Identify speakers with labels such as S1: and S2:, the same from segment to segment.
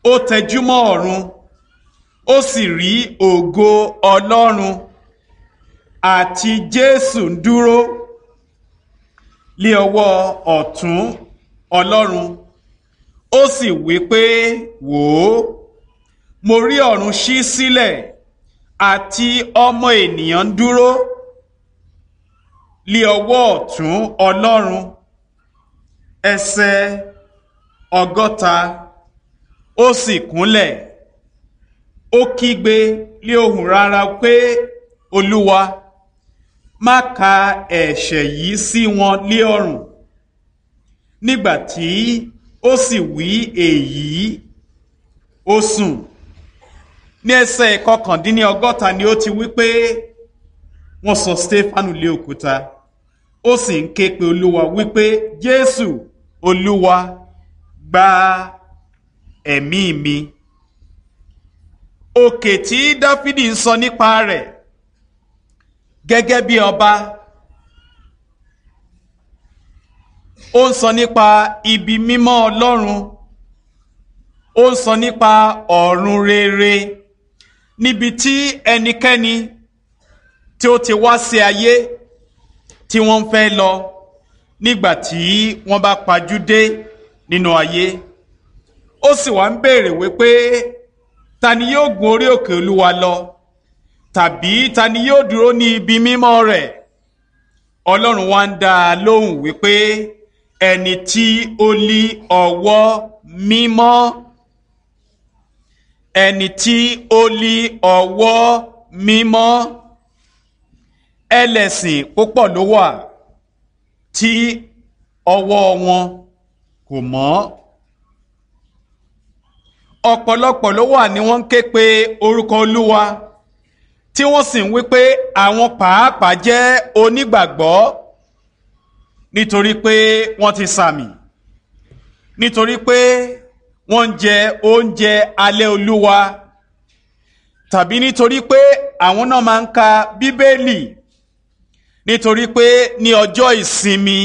S1: ó tẹjúmọ́ ọ̀run ó sì rí ògo ọlọ́run àti jésù ń dúró lé ọwọ́ ọ̀tún ọlọ́run ó sì wí pé wò ó mo rí ọ̀run ṣí sílẹ̀ àti ọmọ ènìyàn ń dúró lé ọwọ́ ọ̀tún ọlọ́run ẹsẹ̀ ọgọ́ta ó sì kúnlẹ̀ ó kígbe lé ohùn rárá pé olúwa má ka ẹ̀ṣẹ̀ yìí sí wọn lé ọrùn nígbà tí ó sì wí èyí ó sùn ní ẹsẹ̀ kọkàndínlọ́gọ́ta ni ó ti wí pé wọ́n sọ stefanu lé òkúta ó sì ń ké pe olúwa wípé jésù olúwa gba ẹ̀mí mi òkè tí dáfídì ń sọ nípa rẹ̀ gẹ́gẹ́ bí ọba ó ń sọ nípa ibi mímọ́ ọlọ́run ó ń sọ nípa ọ̀run rere níbi tí ẹnikẹ́ni tí ó ti wá sí ayé tí wọ́n ń fẹ́ lọ nígbà tí wọ́n bá pajú dé nínú ayé ó sì wá ń béèrè wípé ta ni yóò gun orí òkè olúwa lọ tàbí ta ni yóò dúró ní ibi mímọ́ rẹ̀ ọlọ́run wá ń dá a lóhùn wípé ẹni tí ó lí ọwọ́ mímọ́ ẹni tí ó lí ọwọ́ mímọ́ ẹlẹ́sìn púpọ̀ ló wà tí ọwọ́ wọn kò mọ́ ọ̀pọ̀lọpọ̀ ló wà ní wọ́n ń ké pe orúkọ olúwa tí wọ́n sì ń wí pé àwọn pàápàá jẹ́ onígbàgbọ́ nítorí pé wọ́n ti sàmì nítorí pé wọ́n ń jẹ oúnjẹ alẹ́ olúwa tàbí nítorí pé àwọn náà máa ń ka bíbélì nítorí pé ní ọjọ́ ìsinmi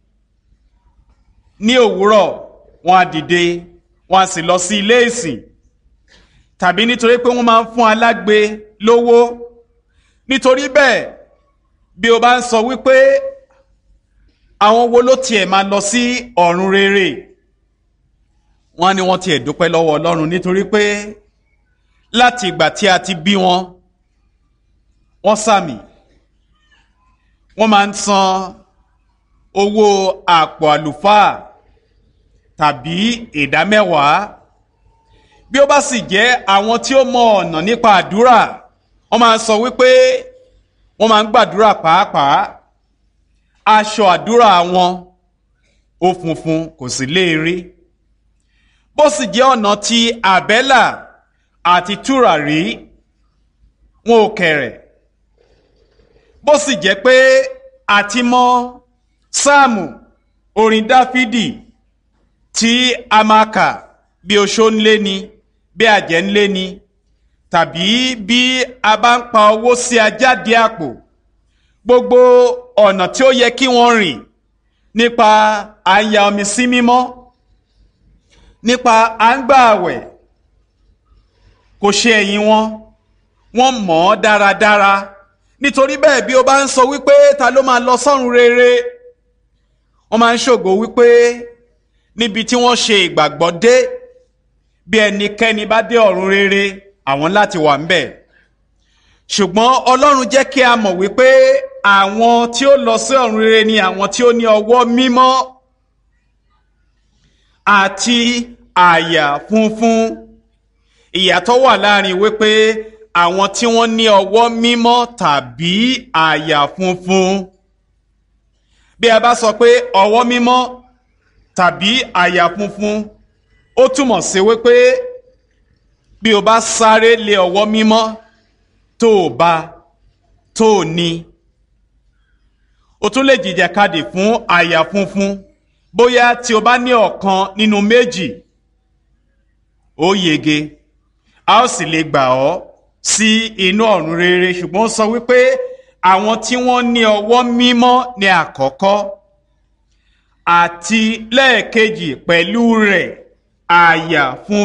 S1: ní òwúrọ̀ wọ́n á dìde wọ́n á sì lọ sí ilé ìsìn tàbí nítorí pé wọ́n máa ń fún alágbe lówó nítorí bẹ́ẹ̀ bí o bá ń sọ wípé àwọn wo ló tiẹ̀ máa lọ sí ọ̀run rere wọ́n ní wọ́n tiẹ̀ dúpẹ́ lọ́wọ́ Ọlọ́run nítorí pé láti ìgbà tí a ti bí wọn wọ́n sàmì wọ́n máa ń san owó àpò àlùfáà tàbí ìdámẹ́wàá bí ó bá sì jẹ́ àwọn tí ó mọ ọ̀nà nípa àdúrà wọ́n máa ń sọ wípé wọ́n máa ń gbàdúrà pàápàá aṣọ àdúrà wọn ó funfun kò sì léèrè bó sì jẹ́ ọ̀nà ti àbẹ́là àti tùràrí wọn ò kẹ̀rẹ̀ bó sì jẹ́ pé àti mọ sáàmù orin dáfídì tí a máa kà bí oṣó ń lé ni bí àjẹ́ ń lé ni tàbí bí a bá ń pa owó sí ajáde àpò gbogbo ọ̀nà tí ó yẹ kí wọ́n rìn nípa à ń ya omi sí mímọ́ nípa à ń gbà àwẹ̀ kò ṣe ẹ̀yìn wọn wọ́n mọ̀ ọ́ dáradára nítorí bẹ́ẹ̀ bí o bá ń sọ wípé ta ló máa lọ sọ́run rere wọ́n máa ń ṣògo wípé níbi tí wọ́n ṣe ìgbàgbọ́ dé bí ẹnikẹ́ni bá dé ọ̀run rere àwọn láti wà ńbẹ̀ ṣùgbọ́n Ọlọ́run jẹ́ kí a mọ̀ wípé àwọn tí ó lọ sí ọ̀run rere ni àwọn tí ó ní ọwọ́ mímọ́ àti àyà funfun ìyàtọ̀ wà láàrin wípé àwọn tí wọ́n ní ọwọ́ mímọ́ tàbí àyà funfun bí a bá sọ pé ọwọ́ mímọ́ tàbí àyà funfun ó túmọ̀ sí wípé bí o bá sáré lé ọwọ́ mímọ́ tó o bá tó o ní o tún lè jìjàkadì fún àyà funfun bóyá tí o bá ní ọ̀kan nínú méjì ó yege a ó sì lè gbà ọ́ sí inú ọ̀run rere ṣùgbọ́n ó sọ wípé àwọn tí wọ́n ní ọwọ́ mímọ́ ní àkọ́kọ́ àti lẹ́ẹ̀kejì pẹ̀lú rẹ̀ àyà fún